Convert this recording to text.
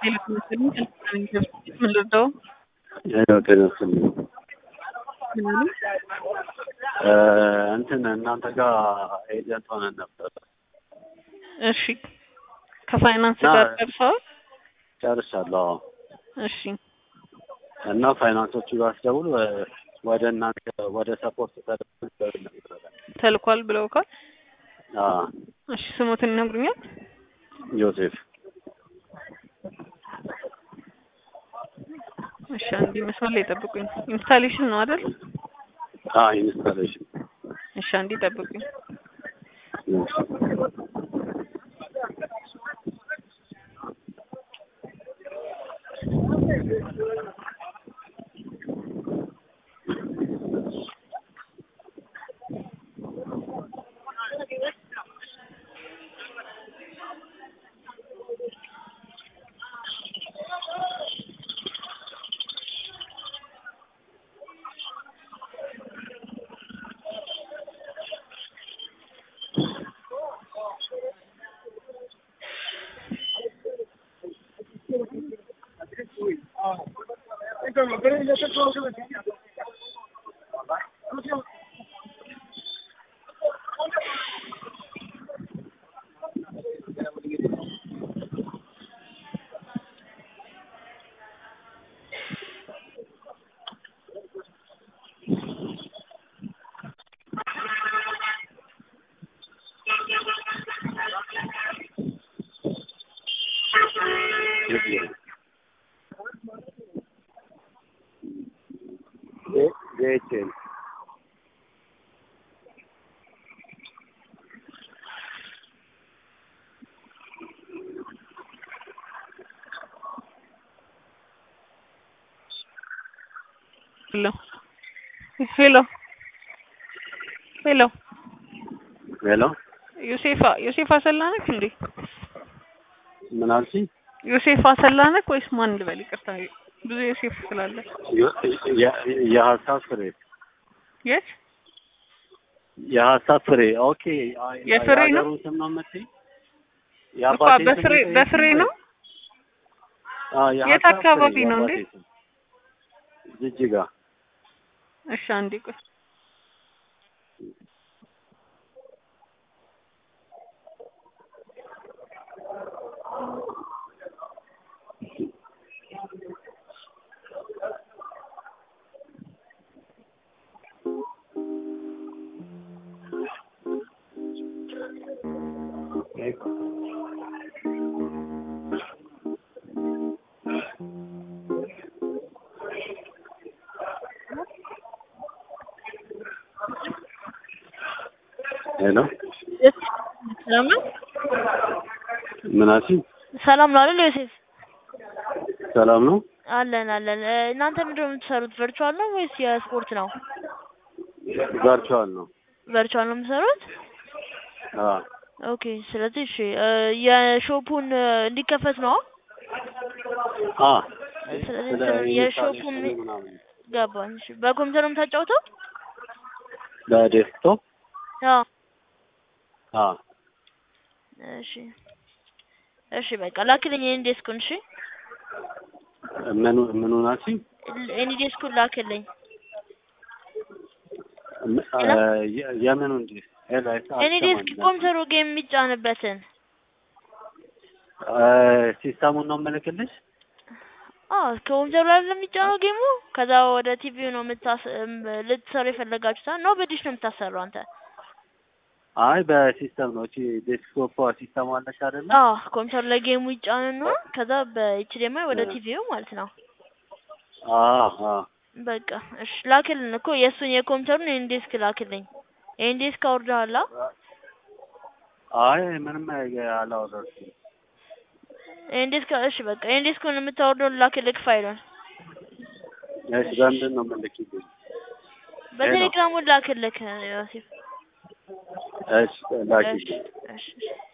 ምን ልርዳው? ያው ጤና ይስጥልኝ። ምን አሉ? እንትን እናንተ ጋር ኤጀንት ሆነን ነበር። እሺ ከፋይናንስ ና- ጋር ደርሰዋል? ጨርሻለሁ። አዎ። እሺ እና ፋይናንሶቹ ጋር ስደውል ወ- ወደ እናንተ ወደ ሰፖርት ተደውል ነበር። ተልኳል ብለውካል? አዎ። እሺ ስሙትን ይነግሩኛል? ዮሴፍ እሺ አንዴ መስመር ላይ ጠብቁኝ። ኢንስታሌሽን ነው አይደል? አዎ፣ ኢንስታሌሽን እሺ አንዴ ጠብቁኝ። ጄኤችኤል ሄሎ ሄሎ ሄሎ ሄሎ፣ ዮሴፋ ዮሴፍ አሰላ ነህ እንዴ? ምን አልሽኝ? ዮሴፍ አሰላ ነህ ወይስ ማን ልበል? ይቅርታ ብዙ ዮሴፍ ስላለ። ዮ- የ- የሀሳብ ፍሬ የት የሀሳብ ፍሬ ኦኬ። አይ- የፍሬ ነው? የሀገሩን ስም ነው የምትይኝ? እኮ የአባቴን ስም በፍሬ የጠየቅሽኝ በፍሬ ነው? አዎ፣ የት የሀሳብ አካባቢ ፍሬ ነው እንዴ? የአባቴ ስም። ጅጅጋ እሺ አንዴ ቆይ። ሄሎ፣ ሰላም ነው? ምን አልሽኝ? ሰላም ነው አይደል ዮሴፍ? ሰላም ነው? አለን አለን። እ፣ እናንተ ምንድን ነው የምትሰሩት? ቨርቹዋል ነው ወይስ የስፖርት ነው? ቨርቹዋል ነው። ቨርቹዋል ነው የምትሰሩት? አዎ፣ ኦኬ። ስለዚህ እሺ፣ እ፣ የሾፑን እ፣ እንዲከፈት ነው? አዎ። ስለዚህ ስለ እንትኑ የሾፑን ኢንስታሌሽኑ ምናምን ገባኝ። እሺ፣ በኮምፒውተር ነው የምታጫውተው? በዴስክቶፕ አዎ። አዎ፣ እሺ፣ እሺ፣ በቃ ላክልኝ የኔ ዴስኩን። እሺ፣ ምኑ ምኑ ናችኝ? የኔ ዴስኩን ላክልኝ። የ- የምኑ እንጂ ሄሎ፣ አይሰ- የኔ ዴስክ አልሰማኝም። ኮምፒውተሩ ጌም የሚጫንበትን እ፣ ሲስተሙን ነው የምልክልሽ? አዎ ከኮምፒውተሩ ላይ የሚጫነው ጌሙ። ከዛ ወደ ቲቪው ነው የምታስ እም፣ ልትሰሩ የፈለጋችሁት ነው በዲሽ ነው የምታሰራው አንተ? አይ በሲስተም ነው። እቺ ዴስክቶፕ ሲስተም አለች አይደለ? አዎ ኮምፒውተሩ ላይ ጌሙ ይጫንና ከዛ በኤችዲኤምአይ ወደ እ። ቲቪው ማለት ነው። አዎ፣ አዎ። በቃ እሺ ላክልን እኮ የእሱን የኮምፒውተሩን ይሄን ዴስክ ላክልኝ። ይሄን ዴስክ አውርደሃላ? አይ ምንም አላወራሁትም። ይሄን ዴስክ እሺ በቃ ይሄን ዴስኩን የምታወርደውን ላክልክ ፋይሉን እሺ፣ በምንድን ነው የምልክልኝ? በቴሌግራሙ ላክልክ ዮሴፍ። እሺ፣ ላኪ እሺ እሺ